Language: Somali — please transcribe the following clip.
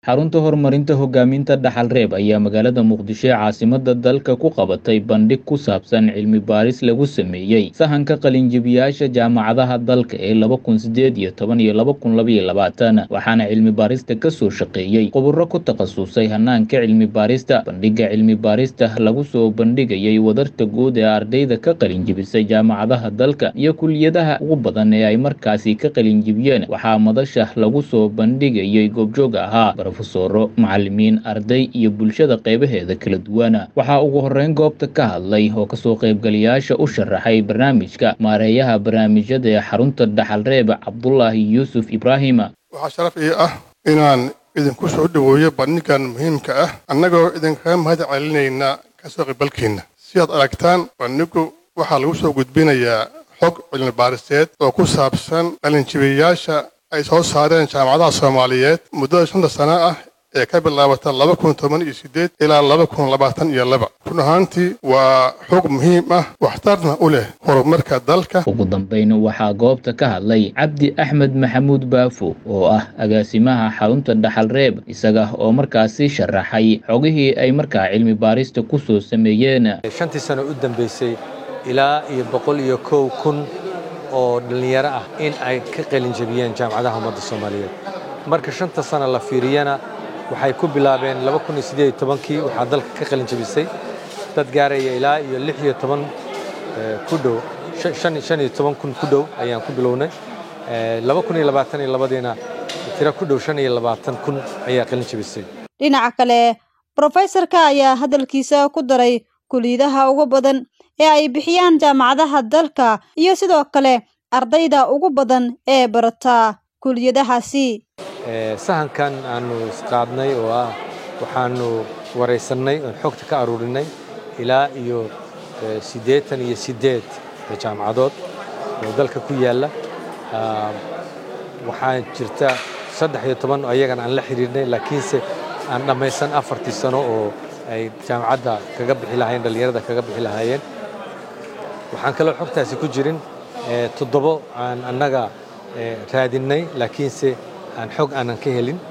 xarunta horumarinta hogaaminta dhaxal reeb ayaa magaalada muqdisho ee caasimada dalka ku qabatay bandhig ku saabsan cilmi baaris lagu sameeyey sahanka qalinjibiyaasha jaamacadaha dalka ee laba kun sideed iyo toban iyo laba kun labaiyo labaatan waxaana cilmi baarista kasoo shaqeeyey khuburo ku takhasusay hanaanka cilmi baarista bandhiga cilmi baarista lagu soo bandhigayay wadarta guud ee ardayda ka qalinjibisay jaamacadaha dalka iyo kuliyadaha ugu badan ee ay markaasi ka qalinjibiyeen waxaa madasha lagu soo bandhigayay goobjoog ahaa rofesoro macalimiin arday iyo bulshada qeybaheeda kala duwana waxaa ugu horeyn goobta ka hadlay oo kasoo qaybgalayaasha u sharaxay barnaamijka maareeyaha barnaamijyada ee xarunta dhaxal reeb cabdulaahi yuusuf ibraahima waxaa sharaf ii ah inaan idinku soo dhoweeyo bandhigan muhiimka ah annagoo idinkaga mahad celinayna kasoo qaybalkiinna sidaad aragtaan bandhigu waxaa lagu soo gudbinayaa xog cilmi baariseed oo ku saabsan qalinjibiyayaasha ay soo saareen jaamacadaha soomaaliyeed muddada shanta sano ah ee ka bilaabata laba kun toban iyo sideed ilaa laba kun labaatan iyo laba run ahaantii waa xog muhiim ah waxtarna u leh horumarka dalka ugu dambeyn waxaa goobta ka hadlay cabdi axmed maxamuud baafo oo ah agaasimaha xarunta dhaxal reeb isaga oo markaasi sharaxay xogihii ay markaa cilmi baarista ku soo sameeyeen shantii sano u dambeysay ilaa iyo boqol iyo kow kun oo dhallinyaro ah in ay ka qalinjabiyeen jaamacadaha ummadda soomaaliyeed marka shanta sana la fiiriyana waxay ku bilaabeen kii waxaa dalka ka qalinjabisay dad gaaraya ilaa iyo lix iyo toban ku dhow shan iyo toban kun ku dhow ayaan ku bilownay laba kun iyo labaatan iyo labadiina tiro ku dhow shan iyo labaatan kun ayaa qalinjabisay dhinaca kale brofesorka ayaa hadalkiisa ku daray kuliyadaha ugu badan ee ay bixiyaan jaamacadaha dalka iyo sidoo kale ardayda ugu badan ee barata kuliyadahaasi sahankan aanu isqaadnay oo ah waxaanu waraysannay oon xogta ka aruurinay ilaa iyo siddeetan iyo siddeed jaamacadood oo dalka ku yaalla waxaa jirta saddex iyo toban ayagana aan la xidhiirnay laakiinse aan dhammaysan afartii sano oo ay jaamacadda kaga bixi lahaayeen dhallinyarada kaga bixi lahaayeen waxaan kaloo xogtaasi ku jirin toddobo aan annaga raadinnay laakiinse aan xog aanan ka helin